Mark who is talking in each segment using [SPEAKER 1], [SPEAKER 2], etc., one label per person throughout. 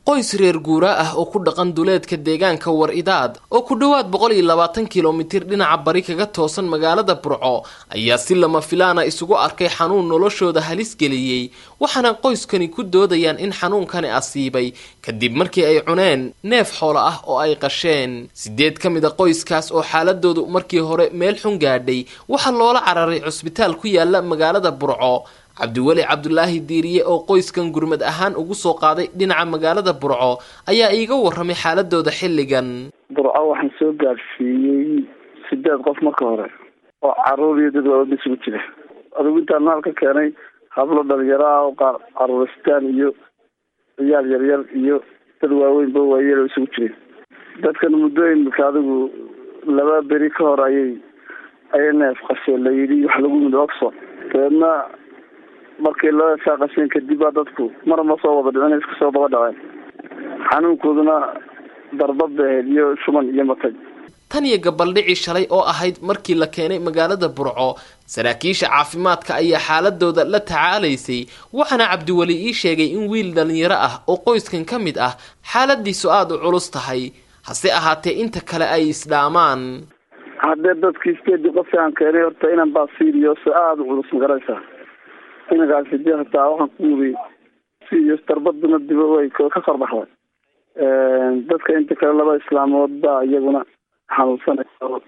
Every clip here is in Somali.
[SPEAKER 1] qoys reer guuraa ah oo ku dhaqan duleedka deegaanka war idaad oo ku dhowaad boqol iyo labaatan kilomitir dhinaca bari kaga toosan magaalada burco ayaa si lama filaana isugu arkay xanuun noloshooda halis geliyey waxaana qoyskani ku doodayaan in xanuunkani asiibay kadib markii ay cuneen neef xoolo ah oo ay qasheen sideed ka mid a qoyskaas oo xaaladoodu markii hore meel xun gaadhay waxaa loola cararay cusbitaal ku yaala magaalada burco cabdiweli cabdulaahi diiriye oo qoyskan gurmad ahaan ugu soo qaaday dhinaca magaalada burco ayaa iiga warramay xaaladooda xilligan
[SPEAKER 2] burco waxaan soo gaadhsiiyey sideed qof marka hore oo caruur iyo dad waaweyn isugu jira adigu intaan maal ka keenay hablo dhalinyaro ah oo qaar caruuristaan iyo ciyaal yaryar iyo dad waaweynba waayeel oo isugu jireen dadkan muddooyinka adigu laba beri ka hor ayay ayay neef qasheen la yidhi wax lagu yimid oxford dabeedna markii loo esaa qasheen kadib baa dadku mar ma soo wada dhicin iska soo daba dhaceen xanuunkooduna darbad bay ahayd iyo shuban iyo matag
[SPEAKER 1] tan iyo gabaldhicii shalay oo ahayd markii la keenay magaalada burco saraakiisha caafimaadka ayaa xaaladooda la tacaalaysay waxaana cabdiweli ii sheegay in wiil dhalinyaro ah oo qoyskan ka mid ah xaaladiisu aada u culus tahay hase ahaatee inta kale ay isdhaamaan
[SPEAKER 2] haddee dadkii sideedii qofki aan keenay horta inan baa sirios aada u culus magaraysaa inankaasi dee hataa waxaan ku wuri sirios darbaduna diba way ka korbaxday dadka inta kale laba islaamood baa iyaguna xanuunsanayso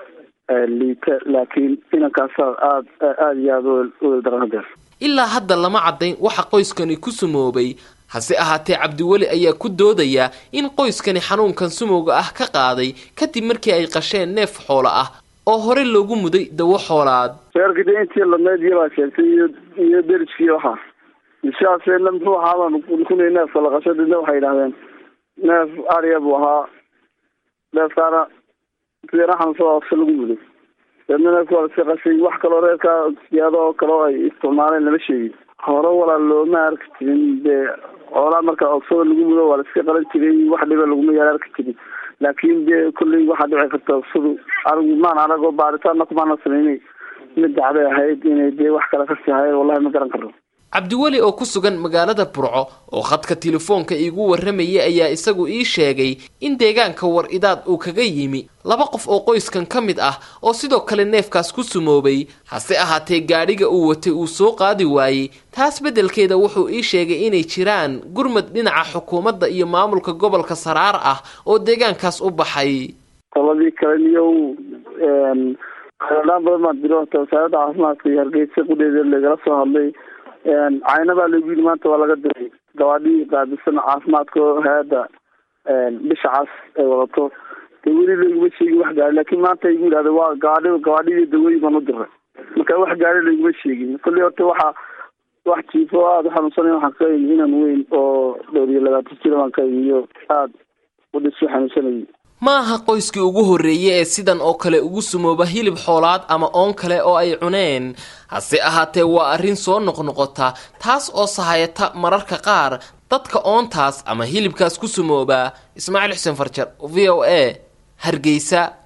[SPEAKER 2] liita laakiin inankaasa aad aada iyo aada uwel daran hadeer
[SPEAKER 1] ilaa hadda lama caddayn waxa qoyskani ku sumoobay hase ahaatee cabdiweli ayaa ku doodaya in qoyskani xanuunkan sumowga ah ka qaaday kadib markii ay qasheen neef xoolo ah oo hore loogu muday dawo xoolaad
[SPEAKER 2] reerka de intii ladnayd iyabaa sheegtay iyo iyo deriskii waxaa ishaasena muxuu ahaabaan kunay neefka la qasho didna waxay yidhahdeen neef ariya buu ahaa neefkaana sideena xanuunsada oogsa lagu muday deedna neefka waa laska qashay wax kaloo reerkaa siyaado oo kale oo ay isticmaaleen lama sheegin hore walaal looma arki jirin dee xoolaa markaa ogsada lagu mudo waa la iska qalan jiray wax dhiba laguma yaala arki jirin laakiin dee kolley waxaa dhici karta ogsadu anigu maan anagoo baaritaanna kumaana sameynay mid dacday ahayd inay dee wax kale kasii hayeen wallahi ma garan karno
[SPEAKER 1] cabdiweli oo ku sugan magaalada burco oo khadka telefoonka iigu warramayay ayaa isagu ii sheegay in deegaanka war idaad uu kaga yimi laba qof oo qoyskan ka mid ah oo sidoo kale neefkaas ku sumoobay hase ahaatee gaadhiga uu watay uu soo qaadi waayey taas beddelkeeda wuxuu ii sheegay inay jiraan gurmad dhinaca xukuumadda iyo maamulka gobolka saraar ah oo deegaankaas u baxay
[SPEAKER 2] qoladii kale niyow dhaan badan baan diro hata wasaaradda caafimaadka iyo hargeysa qudheeda lagala soo hadlay cayna baa lagu yidhi maanta waa laga diray gabaadhii qaabilsan caafimaadka hay-adda bisha cas ay wadato dee weli layguma sheegin wax gaari lakin maanta igu yidhahda waa gabaadhi gabaadhidii dawooyin baan u diray marka wax gaari layguma sheegin kolley horta waxa wax jiifo aada u xanuunsanay waxaan ka imi inan weyn oo dhowr iyo labaatan jira baan ka imi iyo aada u dhisu xanuunsanayay
[SPEAKER 1] ma aha qoyskii ugu horreeyey ee sidan oo kale ugu sumooba hilib xoolaad ama oon kale oo ay cuneen hase ahaatee waa arrin soo noqnoqota taas oo sahayata mararka qaar dadka oontaas ama hilibkaas ku sumooba ismaaciil xuseen farjar v o a hargeysa